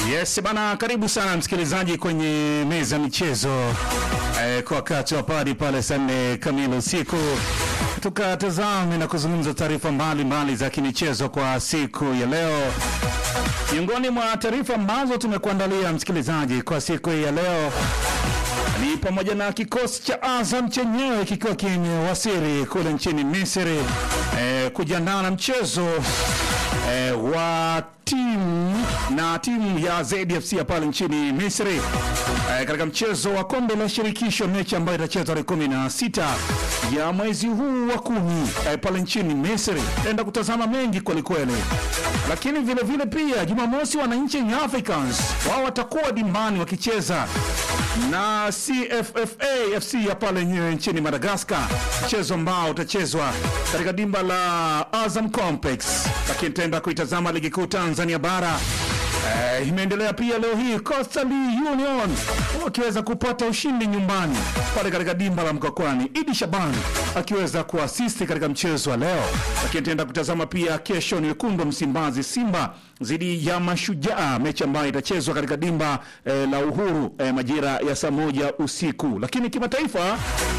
Yes bana, karibu sana msikilizaji kwenye meza michezo eh, kwa wakati wa padi pale saa nne kamili usiku, tukatazame na kuzungumza taarifa mbalimbali za kimichezo kwa siku ya leo. Miongoni mwa taarifa ambazo tumekuandalia msikilizaji kwa siku hii ya leo ni pamoja na kikosi cha Azam chenyewe kikiwa kimewasili kule nchini Misri eh, kujiandaa na mchezo eh, wa timu na timu ya ZFC ya pale nchini Misri eh, katika mchezo wa kombe la shirikisho, mechi ambayo itachezwa tarehe kumi na sita ya mwezi huu wa kumi eh, pale nchini Misri. Enda kutazama mengi kwelikweli, lakini vile vile pia Jumamosi wananchi Young Africans wao watakuwa dimbani wakicheza na CFFA FC ya pale nchini Madagascar, mchezo ambao utachezwa katika dimba la Azam Complex. Lakini tutaenda kuitazama ligi kuu Tanzania bara. Eh, imeendelea pia leo hii Coastal Union wakiweza kupata ushindi nyumbani pale katika dimba la Mkokwani, Idi Shabani akiweza kuasisti katika mchezo wa leo. Lakini tutaenda kutazama pia kesho ni wekundu wa Msimbazi Simba dhidi ya Mashujaa, mechi ambayo itachezwa katika dimba eh, la Uhuru eh, majira ya saa moja usiku. Lakini kimataifa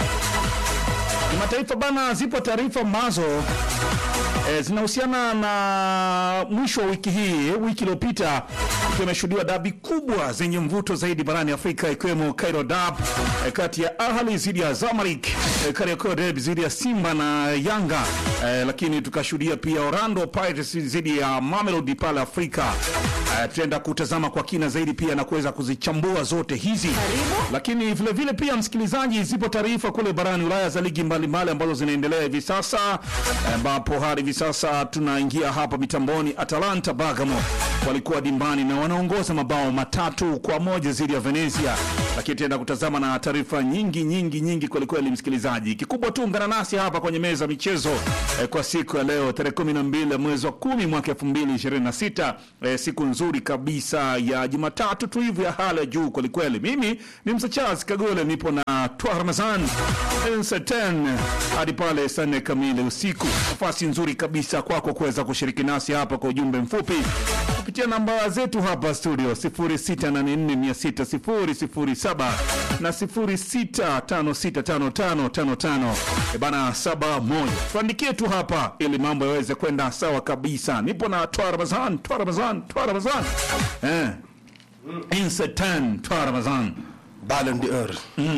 kimataifa bana, zipo taarifa ambazo E, zinahusiana na mwisho wa wiki hii. Wiki iliyopita ikiwa imeshuhudiwa dabi kubwa zenye mvuto zaidi barani Afrika ikiwemo Cairo Dab e, kati ya Ahli dhidi ya Zamalek, e, Kariakoo Derby dhidi ya Simba na Yanga e, lakini tukashuhudia pia Orlando Pirates dhidi ya Mamelodi pale Afrika. E, tutaenda kutazama kwa kina zaidi pia na kuweza kuzichambua zote hizi, lakini vile vile pia msikilizaji, zipo taarifa kule barani Ulaya za ligi mbalimbali ambazo zinaendelea hivi sasa ambapo hadi hivi sasa tunaingia hapa mitamboni. Atalanta Bergamo walikuwa dimbani na wanaongoza mabao matatu kwa moja dhidi ya Venezia, lakini tenda kutazama na taarifa nyingi nyingi nyingi kwelikweli. Msikilizaji, kikubwa tu ungana nasi hapa kwenye meza michezo eh, kwa siku ya leo tarehe 12 ya mwezi wa 10 mwaka 2026 eh, siku nzuri kabisa ya Jumatatu tulivu ya hali ya juu kwelikweli. Mimi ni Msachaz Kagole, nipo na Twa Ramazan Seten hadi pale saa nne kamili usiku. Nafasi nzuri kabisa kwako kuweza kushiriki nasi hapa kwa ujumbe mfupi kupitia namba zetu hapa studio 0684600007 na 0656555555 e bana 71. Tuandikie tu hapa ili mambo yaweze kwenda sawa kabisa. Nipo na Twa Ramazan, Twa Ramazan, Twa Ramazan eh, Insetan Twa Ramazan Ballon d'Or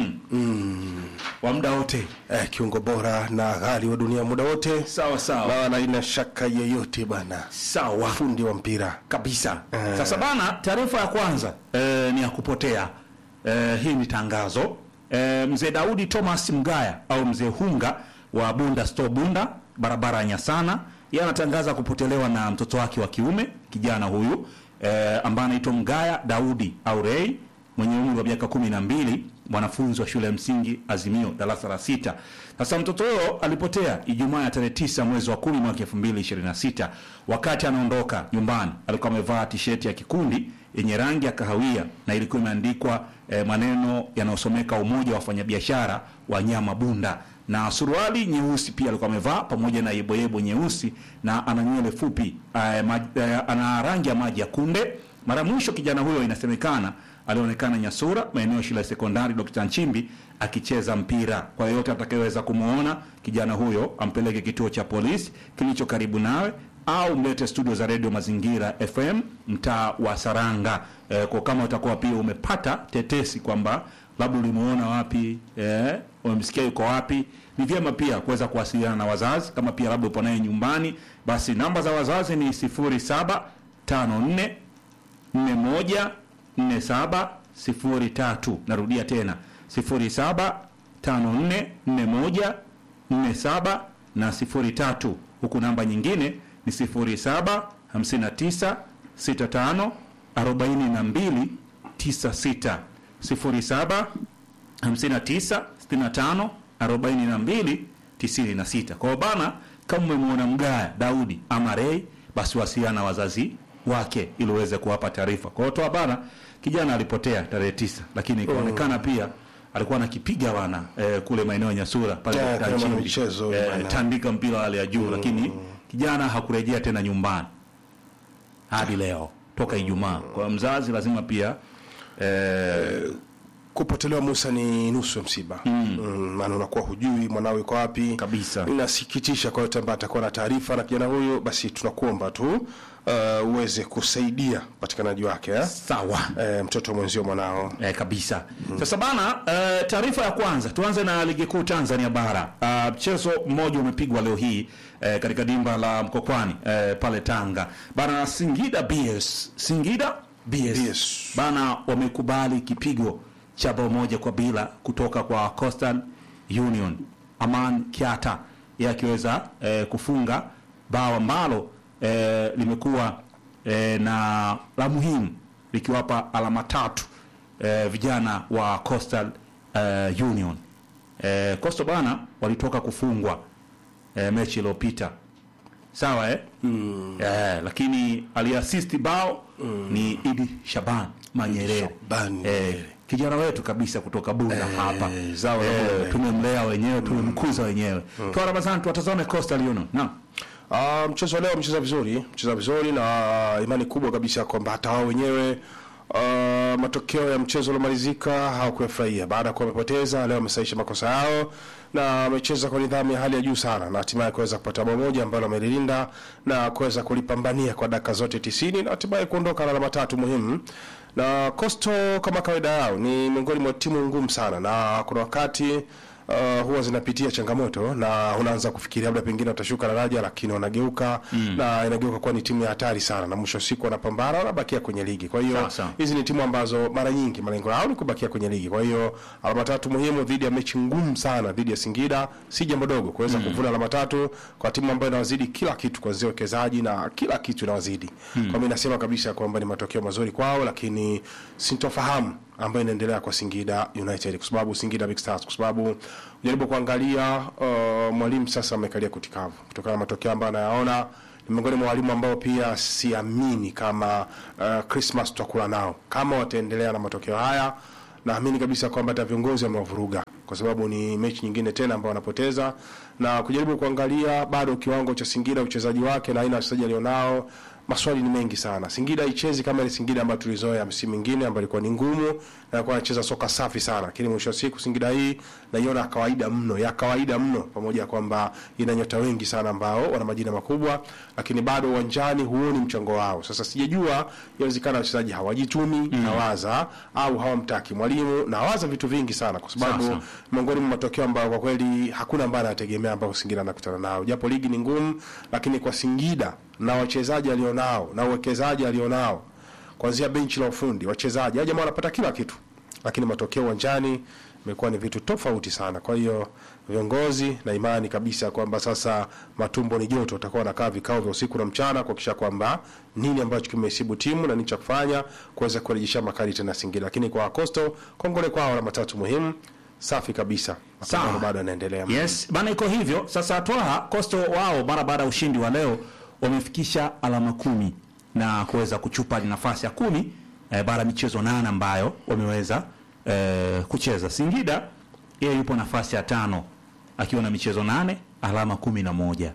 wa muda wote. eh, kiungo bora na ghali wa dunia muda wote, Sawa sawa maana ina shaka yeyote bana, sawa fundi wa mpira kabisa. Sasa bana, taarifa ya kwanza eh, ni ya kupotea. Eh, hii ni tangazo eh, mzee Daudi Thomas Mgaya au mzee Hunga wa Bunda Store Bunda, barabara ya Nyasana, yeye anatangaza kupotelewa na mtoto wake wa kiume kijana huyu eh, ambaye anaitwa Mgaya Daudi au Rei mwenye umri wa miaka kumi na mbili mwanafunzi wa shule ya msingi Azimio darasa la sita. Sasa mtoto huyo alipotea Ijumaa ya tarehe tisa mwezi wa kumi mwaka 2026. Wakati anaondoka nyumbani alikuwa amevaa tisheti ya kikundi yenye rangi ya kahawia na ilikuwa imeandikwa eh, maneno yanayosomeka umoja wa wafanyabiashara wa nyama Bunda na suruali nyeusi pia alikuwa amevaa pamoja na yeboyebo nyeusi na ana nywele fupi eh, maj, eh, ana rangi ya maji ya kunde. Mara mwisho kijana huyo inasemekana alionekana Nyasura, maeneo ya shule ya sekondari Dr. Nchimbi akicheza mpira. Kwa yeyote atakayeweza kumwona kijana huyo ampeleke kituo cha polisi kilicho karibu nawe au mlete studio za redio Mazingira FM mtaa wa Saranga. E, kwa kama utakuwa pia umepata tetesi kwamba labda ulimuona wapi, eh, umemsikia yuko wapi, ni vyema pia kuweza kuwasiliana na wazazi. Kama pia labda upo naye nyumbani, basi namba za wazazi ni 0754 41 4703. Narudia tena 07544147 na 03, huku namba nyingine ni 0759654296 0759654296. Kwa hiyo bana, kama umemwona Mgaya Daudi ama Rei, basi wasiliana na wazazi wake ili uweze kuwapa taarifa. Kwa hiyo toa bana, kijana alipotea tarehe tisa, lakini ikaonekana pia alikuwa anakipiga bana eh, kule maeneo ya Nyasura pale Yeah, Dr. kama Nchimbi. michezo, eh, bana. tandika mpira wa hali ya juu, lakini kijana hakurejea tena nyumbani hadi leo. toka Ijumaa. Kwa hiyo mzazi lazima pia eh, kupotelewa Musa ni nusu ya msiba mm. maana unakuwa hujui mwanao yuko wapi Kabisa. inasikitisha kwa yote ambaye atakuwa na taarifa na kijana huyu basi tunakuomba tu uh, uweze kusaidia upatikanaji wake eh? sawa Eh, mtoto mwenzio mwanao Eh, kabisa. Sasa bana, eh, taarifa ya kwanza tuanze na ligi kuu Tanzania bara. Ah, Mchezo mmoja umepigwa leo hii eh, katika dimba la Mkokwani eh, pale Tanga. Bana Singida BS. Singida BS. BS. Bana wamekubali kipigo cha bao moja kwa bila kutoka kwa Coastal Union. Aman Kiata yeye akiweza eh, kufunga bao ambalo eh, limekuwa eh, na la muhimu likiwapa alama tatu eh, vijana wa Coastal eh, Union. Eh, Coastal bana walitoka kufungwa eh, mechi iliyopita sawa eh? Mm. Eh, lakini aliasisti bao ni Idi Shaban Manyerere Shaban eh, kijana wetu kabisa kutoka Bunda hapa zao la eh, Bunda. tumemlea wenyewe tumemkuza wenyewe mm. Kwa Ramadhani tuwatazame Coastal Union naam Ah, mchezo wa leo mcheza vizuri, mcheza vizuri na imani kubwa kabisa kwamba hata wao wenyewe uh, matokeo ya mchezo uliomalizika hawakuyafurahia. Baada ya kuwa wamepoteza, leo wamesaisha makosa yao na wamecheza kwa nidhamu ya hali ya juu sana na hatimaye kuweza kupata bao moja ambalo wamelilinda na kuweza kulipambania kwa dakika zote tisini na hatimaye kuondoka na alama tatu muhimu. Na Coastal kama kawaida yao ni miongoni mwa timu ngumu sana na kuna wakati uh, huwa zinapitia changamoto na unaanza kufikiria labda pengine watashuka daraja, lakini wanageuka mm. na inageuka kuwa ni timu ya hatari sana, na mwisho wa siku wanapambana, wanabakia kwenye ligi. Kwa hiyo Sawa, sawa. hizi ni timu ambazo mara nyingi malengo yao ni kubakia kwenye ligi. Kwa hiyo alama tatu muhimu dhidi ya mechi ngumu sana dhidi ya Singida si jambo dogo kuweza kuvuna alama tatu kwa timu ambayo inawazidi kila kitu kuanzia uwekezaji na kila kitu inawazidi. Kwa mimi nasema kabisa kwamba ni matokeo mazuri kwao, lakini sintofahamu ambayo inaendelea kwa Singida United kwa sababu Singida Big Stars kwa sababu ujaribu kuangalia uh, mwalimu sasa amekalia kutikavu kutokana na matokeo ambayo anayaona ni miongoni mwa walimu ambao pia siamini kama uh, Christmas tutakula nao kama wataendelea na matokeo haya. Naamini kabisa kwamba hata viongozi wamewavuruga kwa sababu ni mechi nyingine tena ambao wanapoteza, na kujaribu kuangalia bado kiwango cha Singida, uchezaji wake na aina ya wachezaji alionao, maswali ni mengi sana. Singida haichezi kama ile Singida ambayo tulizoea msimu mwingine ambayo ilikuwa ni ngumu na alikuwa anacheza soka safi sana, lakini mwisho wa siku Singida hii naiona ya kawaida mno, ya kawaida mno, pamoja na kwamba ina nyota wengi sana ambao wana majina makubwa, lakini bado uwanjani huoni mchango wao. Sasa sijajua, inawezekana wachezaji hawajitumi nawaza, au hawamtaki mwalimu nawaza vitu vingi sana, kwa sababu Sawa, sawa. miongoni mwa matokeo ambayo kwa kweli hakuna ambaye anategemea ambao Singida anakutana nao, japo ligi ni ngumu, lakini kwa Singida na wachezaji alionao na uwekezaji alionao kuanzia benchi la ufundi, wachezaji, hao jamaa wanapata kila kitu, lakini matokeo uwanjani imekuwa ni vitu tofauti sana. Kwa hiyo viongozi na imani kabisa kwamba sasa matumbo ni joto, watakuwa wanakaa vikao vya usiku na mchana kuhakikisha kwamba nini ambacho kimehesibu timu na nini cha kufanya kuweza kurejesha makali tena Singida. Lakini kwa Coastal, kongole kwao na matatu muhimu, safi kabisa, Sawa. mapambano bado yanaendelea. Yes, bana iko hivyo. Sasa Twaha Coastal wao mara baada ya ushindi wa leo wamefikisha alama kumi na kuweza kuchupa hadi nafasi ya kumi eh, baada ya michezo nane ambayo wameweza eh, kucheza. Singida yeye yupo nafasi ya tano akiwa na michezo nane alama kumi na moja.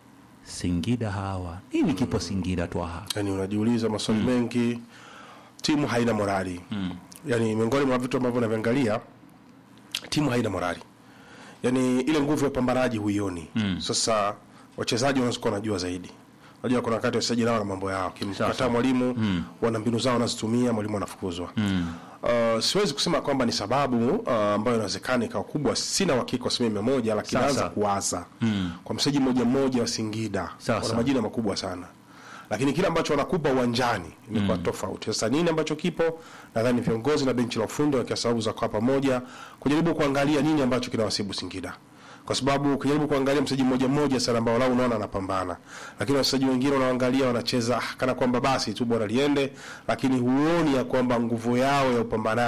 Singida hawa nini kipo Singida Twaha? yani unajiuliza maswali mengi, timu haina morali mm. Yani miongoni mwa vitu ambavyo naviangalia, timu haina morali, yani ile nguvu ya upambanaji huioni mm. Sasa wachezaji wanaweza kuwa wanajua zaidi. Unajua kuna wakati wachezaji nao na mambo yao, kimkataa mwalimu mm. wana mbinu zao wanazitumia, mwalimu anafukuzwa mm. Uh, siwezi kusema kwamba ni sababu uh, ambayo inawezekana ikawa kubwa. Sina uhakika kwa asilimia mia moja, lakini Sasa. naanza kuwaza mm. kwa mchezaji mmoja mmoja wa Singida Sasa. wana majina makubwa sana lakini kile ambacho wanakupa uwanjani imekuwa tofauti. Sasa nini ambacho kipo? Nadhani viongozi na benchi la ufundi wakiwa sababu za kukaa pamoja kujaribu kuangalia nini ambacho kinawasibu Singida, kwa sababu ukijaribu kuangalia mchezaji mmoja mmoja sana ambao lao unaona anapambana, lakini wachezaji wengine unaangalia wanacheza ah, kana kwamba basi tu bora liende, lakini huoni ya kwamba nguvu yao ya upambanaji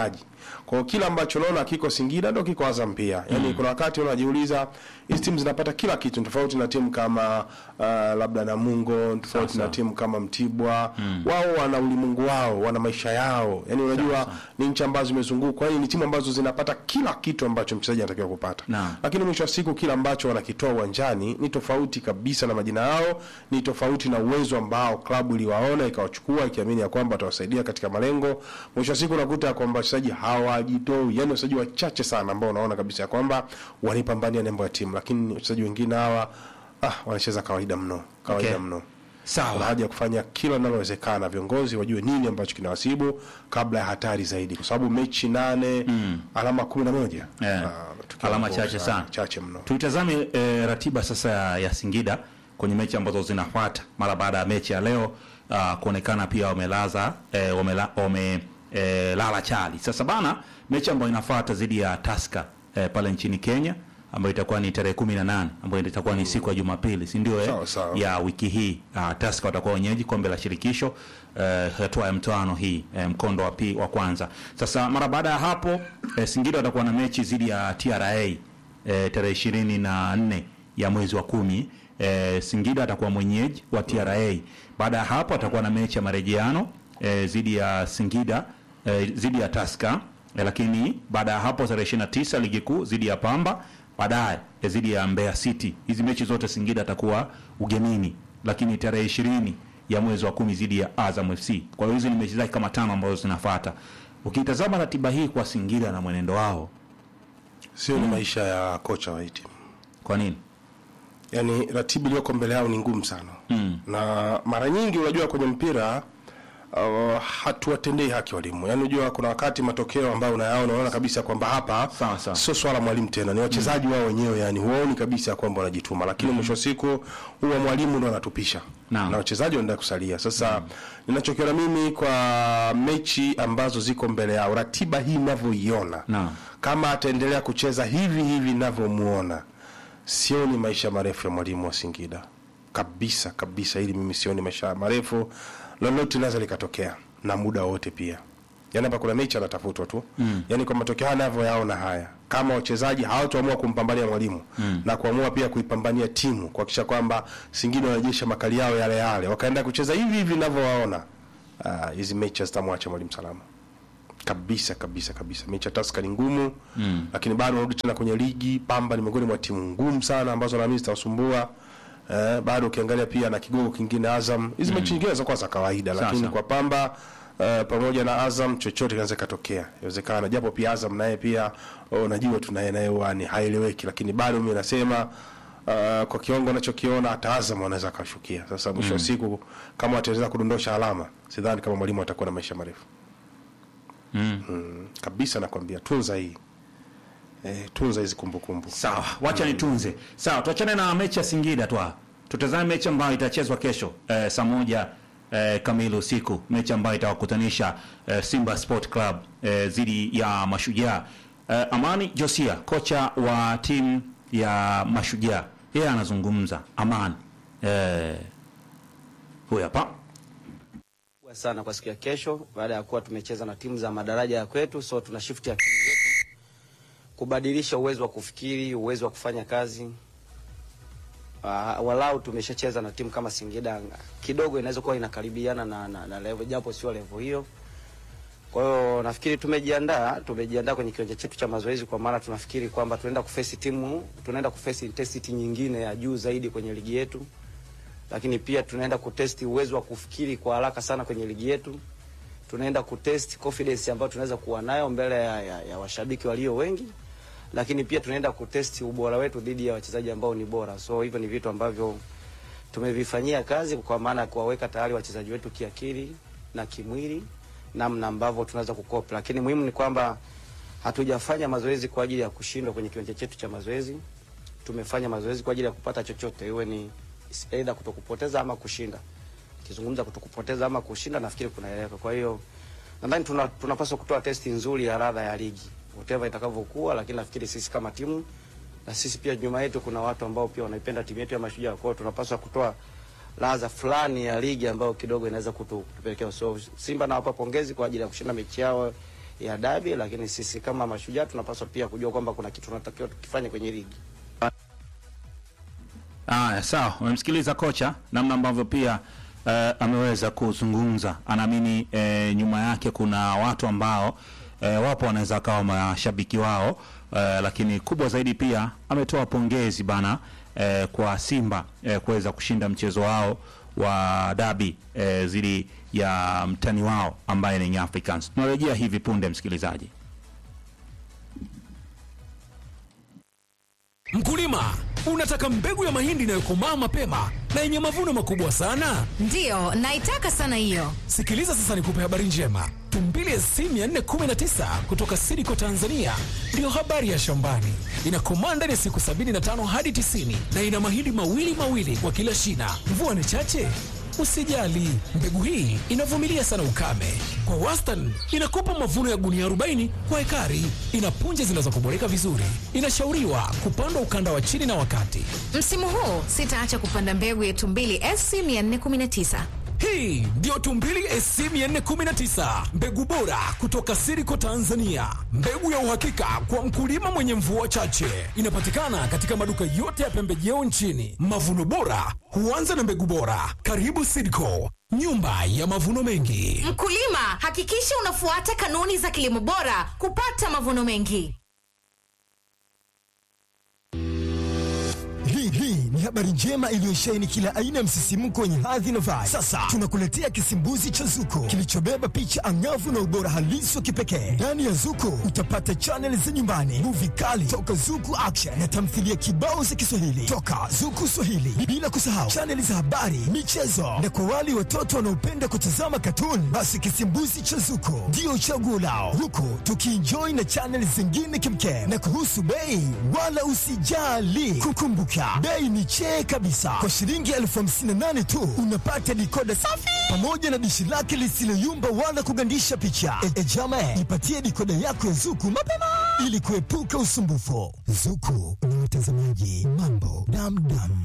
Kwa hiyo kila ambacho naona kiko Singida ndio kiko Azam pia. Yaani kuna wakati unajiuliza hizi timu zinapata kila kitu tofauti na timu kama uh, labda Namungo, tofauti na timu kama Mtibwa. Wao wana ulimwengu wao, wana maisha yao. Yaani unajua ni nchi ambazo zimezungukwa, yaani ni timu ambazo zinapata kila kitu ambacho mchezaji anatakiwa kupata. Naam. Lakini mwisho wa siku kila ambacho wanakitoa uwanjani ni tofauti kabisa na majina yao, ni tofauti na uwezo ambao klabu iliwaona ikawachukua ikiamini ya kwamba watawasaidia katika malengo. Mwisho wa siku unakuta ya kwamba wachezaji hawajitoi, yani wachezaji wachache sana ambao unaona kabisa ya kwamba wanaipambania nembo ya timu, lakini wachezaji wengine hawa ah, wanacheza kawaida mno, kawaida Okay. mno. Kuna Sawa. haja ya kufanya kila linalowezekana, viongozi wajue nini ambacho kinawasibu kabla ya hatari zaidi, kwa sababu mechi nane alama kumi na moja Yeah. Ah, tukiwa Alama bora chache sana. chache mno. Tuitazame e, ratiba sasa ya, ya Singida kwenye mechi ambazo zinafuata mara baada ya mechi ya leo uh, kuonekana pia wamelaza e, wamela, wame e, lala chali. Sasa bana, mechi ambayo inafuata dhidi ya Tusker e, pale nchini Kenya ambayo itakuwa ni tarehe 18 ambayo itakuwa ni siku ya Jumapili, si ndio? Eh, Sawa, sawa. ya wiki hii uh, Tusker watakuwa wenyeji kombe la shirikisho eh, hatua ya mtoano hii eh, mkondo wa pi, wa kwanza. Sasa mara baada ya hapo eh, Singida watakuwa na mechi dhidi ya TRA eh, tarehe ishirini na nne ya mwezi wa kumi. Eh, Singida atakuwa mwenyeji wa TRA. Baada ya hapo atakuwa na mechi ya marejeano eh, dhidi ya Singida eh, dhidi ya Tusker eh, lakini baada ya hapo tarehe 29 ligi kuu dhidi ya Pamba baadaye eh, dhidi ya Mbeya City. Hizi mechi zote Singida atakuwa ugenini, lakini tarehe ishirini ya mwezi wa kumi dhidi ya Azam FC. Kwa hiyo hizi ni mechi zake kama tano ambazo zinafuata. Ukitazama ratiba hii kwa Singida na mwenendo wao, Sio ni maisha ya kocha wa hii timu. kwa nini? Yaani ratiba iliyoko mbele yao ni ngumu sana Mm. na mara nyingi unajua kwenye mpira uh, hatuwatendei haki walimu. Yaani unajua kuna wakati matokeo ambayo unayaona unaona kabisa kwamba hapa Sawa, sawa. sio swala mwalimu tena, ni wachezaji wao wenyewe, yani huoni kabisa kwamba wanajituma, lakini mwisho wa siku huwa mwalimu ndo anatupisha Naam. na wachezaji wanaenda kusalia. Sasa ninachokiona mimi kwa mechi ambazo ziko mbele yao, ratiba hii ninavyoiona, Naam. kama ataendelea kucheza hivi hivi ninavyomuona, sioni maisha marefu ya mwalimu wa Singida kabisa kabisa. Ili mimi sioni maisha marefu, lolote linaweza likatokea na muda wote pia. Yani hapa kuna mechi anatafutwa tu mm. Yani kwa matokeo haya navyoyaona haya, kama wachezaji hawatoamua kumpambania mwalimu mm. na kuamua pia kuipambania timu kuhakikisha kwamba Singida wanarejesha makali yao yale yale, wakaenda kucheza hivi hivi ninavyowaona, ah, hizi mechi hazitamwacha mwalimu salama kabisa kabisa kabisa. Mechi ya Tusker ni ngumu mm. lakini bado unarudi tena kwenye ligi. Pamba ni miongoni mwa timu ngumu sana ambazo naamini zitawasumbua. Eh, bado ukiangalia pia na kigogo kingine Azam, hizi mechi nyingine zinakuwa za kawaida, lakini Sasa. kwa Pamba eh, pamoja na Azam chochote kinaweza katokea, inawezekana, japo pia Azam naye pia oh, najua tu naye naye huwa ni haeleweki, lakini bado mimi nasema Uh, kwa kiwango anachokiona hata Azam wanaweza akashukia. Sasa mwisho wa siku kama wataweza kudondosha alama, sidhani kama mwalimu atakuwa na maisha marefu Mm. kabisa nakwambia, tunza hii eh, tunza hizi kumbukumbu. Sawa, wacha nitunze. Sawa, tuachane na mechi ya Singida tu. hapa. Tutazame mechi ambayo itachezwa kesho eh, saa moja eh, kamili usiku, mechi ambayo itawakutanisha eh, Simba Sport Club eh, dhidi ya Mashujaa. Eh, Amani Josia, kocha wa timu ya Mashujaa, yeye anazungumza. Amani eh, huyu hapa. kubwa sana kwa siku ya kesho, baada ya kuwa tumecheza na timu za madaraja ya kwetu, so tuna shift akili zetu kubadilisha uwezo wa kufikiri, uwezo wa kufanya kazi. Uh, walau tumeshacheza na timu kama Singida, kidogo inaweza kuwa inakaribiana na, na, na level, japo sio level hiyo. Kwa hiyo nafikiri tumejiandaa, tumejiandaa kwenye kiwanja chetu cha mazoezi, kwa maana tunafikiri kwamba tunaenda kufesi timu, tunaenda kufesi intensity nyingine ya juu zaidi kwenye ligi yetu lakini pia tunaenda kutesti uwezo wa kufikiri kwa haraka sana kwenye ligi yetu. Tunaenda kutest confidence ambayo tunaweza kuwa nayo mbele ya, ya, ya washabiki walio wengi, lakini pia tunaenda kutest ubora wetu dhidi ya wachezaji ambao ni bora. So hivyo ni vitu ambavyo tumevifanyia kazi kwa maana ya kuwaweka tayari wachezaji wetu kiakili na kimwili, namna ambavyo tunaweza kukopa, lakini muhimu ni kwamba hatujafanya mazoezi kwa ajili ya kushindwa kwenye kiwanja chetu cha mazoezi. Tumefanya mazoezi kwa ajili ya kupata chochote, iwe ni aidha kutokupoteza ama kushinda. Kizungumza kutokupoteza ama kushinda, nafikiri kunaeleweka. Kwa hiyo nadhani tuna, tunapaswa kutoa testi nzuri ya ladha ya ligi whatever itakavyokuwa, lakini nafikiri sisi kama timu na sisi pia nyuma yetu kuna watu ambao pia wanaipenda timu yetu ya Mashujaa. Kwa hiyo tunapaswa kutoa ladha fulani ya ligi ambayo kidogo inaweza kutu- kutupelekea. So Simba nawapa pongezi kwa ajili ya kushinda mechi yao ya dabi, lakini sisi kama mashujaa tunapaswa pia kujua kwamba kuna kitu tunatakiwa tukifanye kwenye ligi. Aya, sawa. Umemsikiliza kocha namna ambavyo pia eh, ameweza kuzungumza. Anaamini eh, nyuma yake kuna watu ambao eh, wapo wanaweza kawa mashabiki wao eh, lakini kubwa zaidi pia ametoa pongezi bana eh, kwa Simba eh, kuweza kushinda mchezo wao wa dabi eh, zidi ya mtani wao ambaye ni Young Africans. Tunarejea hivi punde, msikilizaji. Mkulima, unataka mbegu ya mahindi inayokomaa mapema na yenye mavuno makubwa sana? Ndiyo, naitaka sana hiyo. Sikiliza sasa nikupe habari njema. Tumbili SC 419 kutoka Sidiko Tanzania ndiyo habari ya shambani. Inakomaa ndani ya siku 75 hadi 90 na ina mahindi mawili mawili kwa kila shina. Mvua ni chache? Usijali, mbegu hii inavumilia sana ukame. Kwa wastani inakupa mavuno ya gunia 40 kwa ekari. Ina punje zinazokuboreka vizuri. Inashauriwa kupandwa ukanda wa chini na wakati. Msimu huu sitaacha kupanda mbegu yetu mbili SC 419. Hii ndiyo Tumbili SC 419, mbegu bora kutoka Siriko Tanzania, mbegu ya uhakika kwa mkulima mwenye mvua chache. Inapatikana katika maduka yote ya pembejeo nchini. Mavuno bora huanza na mbegu bora. Karibu Siriko, nyumba ya mavuno mengi. Mkulima, hakikisha unafuata kanuni za kilimo bora kupata mavuno mengi. Hii hii ni habari njema iliyosheheni kila aina ya msisimko wenye hadhi na vibe. Sasa tunakuletea kisimbuzi cha Zuko kilichobeba picha angavu na ubora halisi wa kipekee. Ndani ya Zuko utapata chaneli za nyumbani, muvi kali toka Zuku Action na tamthilia kibao za Kiswahili toka Zuku Swahili, bila kusahau chaneli za habari, michezo na kwa wale watoto wanaopenda kutazama katuni, basi kisimbuzi cha Zuko ndio chaguo lao, huku tukienjoy na chaneli zingine kimkem. Na kuhusu bei, wala usijali, kukumbuka bei ni chee kabisa. Kwa shilingi elfu hamsini na nane tu unapata dikoda safi pamoja na dishi lake lisiloyumba wala kugandisha picha. E, e jama, ipatie dikoda yako ya Zuku mapema ili kuepuka usumbufu. Zuku ni watazamaji mambo damdam.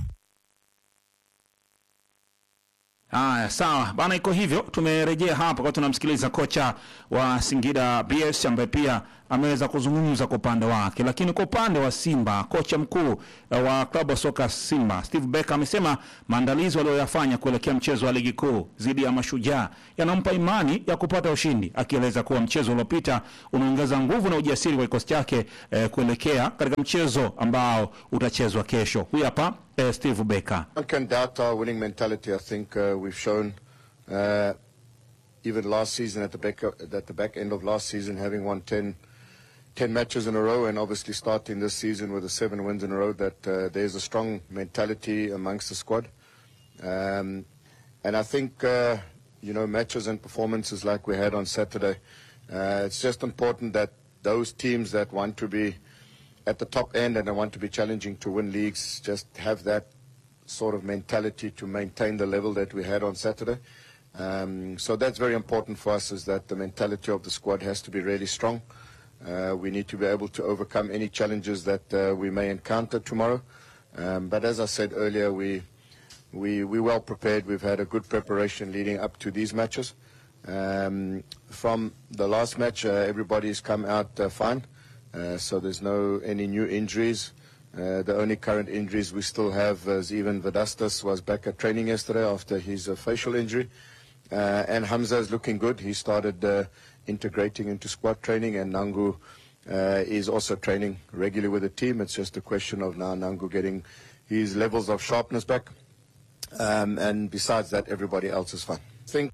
Haya, sawa bana, iko hivyo. Tumerejea hapa kwa tunamsikiliza kocha wa Singida BS ambaye pia ameweza kuzungumza kwa upande wake, lakini kwa upande wa Simba, kocha mkuu eh, wa klabu ya soka Simba Steve Becker amesema maandalizi walioyafanya kuelekea mchezo wa ligi kuu dhidi ya Mashujaa yanampa imani ya kupata ushindi, akieleza kuwa mchezo uliopita unaongeza nguvu na ujasiri wa kikosi chake eh, kuelekea katika mchezo ambao utachezwa kesho. Huyu hapa eh, Steve Becker. One can doubt our winning mentality. I think uh, we've shown, uh, even last season at the back at the back end of last season, having won 10, 10 matches in a row, and obviously starting this season with the seven wins in a row, that uh, there's a strong mentality amongst the squad. Um, and I think, uh, you know, matches and performances like we had on Saturday, uh, it's just important that those teams that want to be at the top end and they want to be challenging to win leagues just have that sort of mentality to maintain the level that we had on Saturday. Um, so that's very important for us is that the mentality of the squad has to be really strong. Uh, we need to be able to overcome any challenges that uh, we may encounter tomorrow. Um, but as I said earlier, we, we, we're well prepared. We've had a good preparation leading up to these matches. Um, from the last match, uh, everybody's come out uh, fine. Uh, so there's no any new injuries. Uh, the only current injuries we still have is even Vedastas was back at training yesterday after his uh, facial injury. Uh, and Hamza is looking good. He started uh, integrating into squad training, and Nangu uh, is also training regularly with the team. It's just a question of now Nangu getting his levels of sharpness back. Um, and besides that, everybody else is fine. I think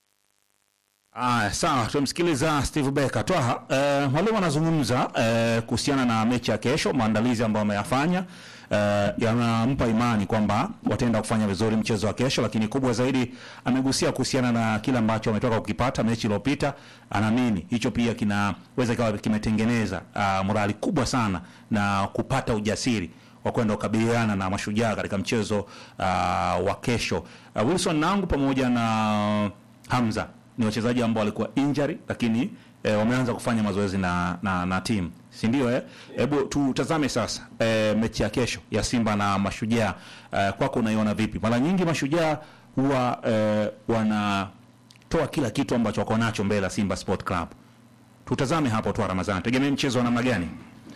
Aya, sawa, tumsikiliza Steve Becker. Twaha, eh, mwalimu anazungumza eh, kuhusiana na mechi ya kesho, maandalizi ambayo ameyafanya eh, yanampa imani kwamba wataenda kufanya vizuri mchezo wa kesho, lakini kubwa zaidi amegusia kuhusiana na kile ambacho ametoka kukipata mechi iliyopita. Anaamini hicho pia kinaweza kikawa kimetengeneza uh, morali kubwa sana na kupata ujasiri wa kwenda kukabiliana na mashujaa katika mchezo uh, wa kesho. Uh, Wilson Nangu pamoja na Hamza ni wachezaji ambao walikuwa injury lakini eh, wameanza kufanya mazoezi na, na, na timu si ndio eh? Hebu tutazame sasa eh, mechi ya kesho ya Simba na Mashujaa eh, kwako unaiona vipi? Mara nyingi Mashujaa huwa eh, wanatoa kila kitu ambacho wako nacho mbele ya Simba Sport Club. Tutazame hapo tu Ramadhani, tegemea mchezo wa namna gani?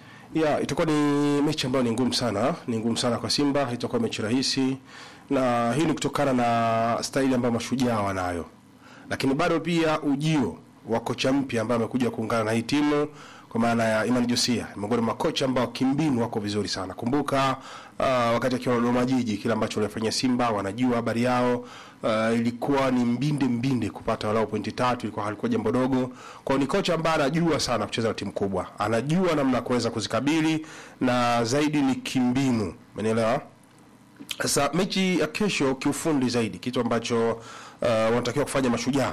ya itakuwa ni mechi ambayo ni ngumu sana, ni ngumu sana kwa Simba, itakuwa mechi rahisi, na hii ni kutokana na staili ambayo mashujaa wanayo, lakini bado pia ujio wa kocha mpya ambaye amekuja kuungana na hii timu kwa maana ya Imani Josia, miongoni mwa kocha ambao kimbinu wako vizuri sana. Kumbuka uh, wakati akiwa Dodoma Jiji, kile ambacho walifanyia Simba wanajua habari yao. Uh, ilikuwa ni mbinde mbinde kupata walau pointi tatu, ilikuwa halikuwa jambo dogo. Kwa hiyo ni kocha ambaye anajua sana kucheza na timu kubwa, anajua namna ya kuweza kuzikabili na zaidi ni kimbinu, umenielewa? Sasa mechi ya kesho kiufundi zaidi, kitu ambacho uh, wanatakiwa kufanya mashujaa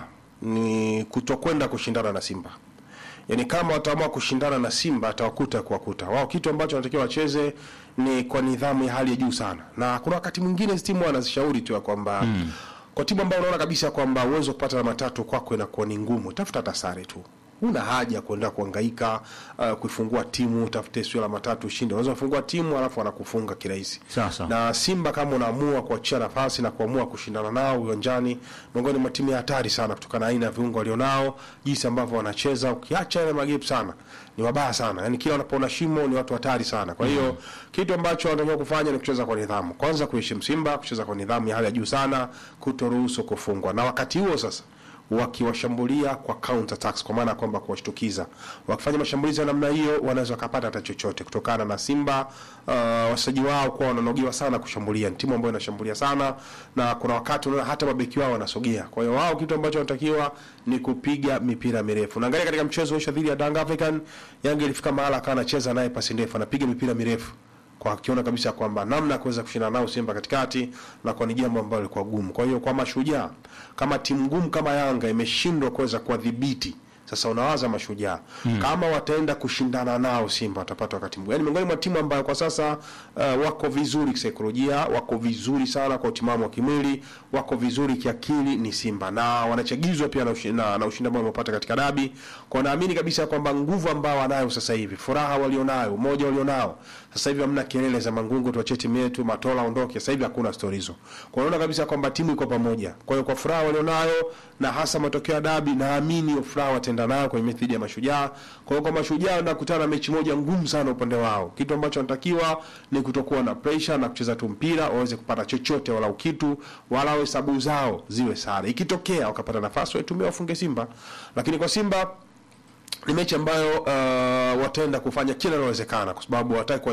ni kutokwenda kushindana na Simba. Yaani kama wataamua kushindana na Simba atawakuta kuwakuta wao. Kitu ambacho wanatakiwa wacheze ni kwa nidhamu ya hali ya juu sana, na kuna wakati mwingine hizi timu wanazishauri tu ya kwamba mm. kwa timu ambayo unaona kabisa kwamba uwezo wa kupata alama tatu kwako inakuwa ni ngumu, tafuta hata sare tu una haja ya kuenda kuhangaika uh, kuifungua timu utafute sio alama tatu ushinde. Unaweza kufungua timu alafu wanakufunga kirahisi. Sasa. Na Simba kama unaamua kuachia nafasi na kuamua kushindana nao uwanjani, miongoni mwa timu ya hatari sana kutokana na aina ya viungo walionao, jinsi ambavyo wanacheza, ukiacha ile magep sana ni wabaya sana. Yaani kila wanapoona shimo ni watu hatari sana. Kwa hiyo kitu ambacho wanatakiwa kufanya ni kucheza kwa nidhamu. Kwanza kuheshimu Simba, kucheza kwa nidhamu ya hali ya juu sana, kutoruhusu kufungwa. Na wakati huo sasa wakiwashambulia kwa counter attacks, kwa maana ya kwamba kuwashtukiza. Wakifanya mashambulizi ya namna hiyo, wanaweza wakapata hata chochote kutokana na Simba uh, wachezaji wao kuwa wananogiwa sana kushambulia. Ni timu ambayo inashambulia sana, na kuna wakati unaona hata mabeki wao wanasogea. Kwa hiyo wao kitu ambacho wanatakiwa ni kupiga mipira mirefu. Naangalia katika mchezo wa dhidi ya Young African, Yanga ilifika mahala akawa anacheza naye pasi ndefu, anapiga mipira mirefu kwa akiona kabisa kwamba namna ya kuweza kushindana nao Simba katikati na kwa ni jambo ambalo lilikuwa gumu. Kwa hiyo kwa mashujaa kama timu ngumu kama Yanga imeshindwa kuweza kuwadhibiti sasa unawaza mashujaa hmm. kama wataenda kushindana nao Simba watapata wakati mgumu. Yaani miongoni mwa timu ambayo kwa sasa uh, wako vizuri kisaikolojia, wako vizuri sana kwa utimamu wa kimwili, wako vizuri kiakili ni Simba na wanachagizwa pia na ushindi, na, na ushindi ambao wamepata katika dabi. Kwa naamini kabisa kwamba nguvu ambao wanayo sasa hivi, furaha walionayo, umoja walionao sasa hivi hamna kelele za mangungu, tuachie timu yetu, matola ondoke. Sasa hivi hakuna stori hizo. Kwa hiyo naona kabisa kwamba timu iko pamoja. Kwa hiyo kwa furaha walionayo na hasa matokeo ya dabi, naamini hiyo furaha wataenda nayo kwenye mechi dhidi ya Mashujaa. Kwa hiyo kwa Mashujaa wanakutana na mechi moja ngumu sana upande wao. Kitu ambacho wanatakiwa ni kutokuwa na pressure na kucheza tu mpira waweze kupata chochote walau kitu, wala hesabu zao ziwe sare. Ikitokea wakapata nafasi waitumie wafunge Simba. Lakini kwa Simba ni mechi ambayo uh, wataenda kufanya kila linalowezekana kwa sababu wataki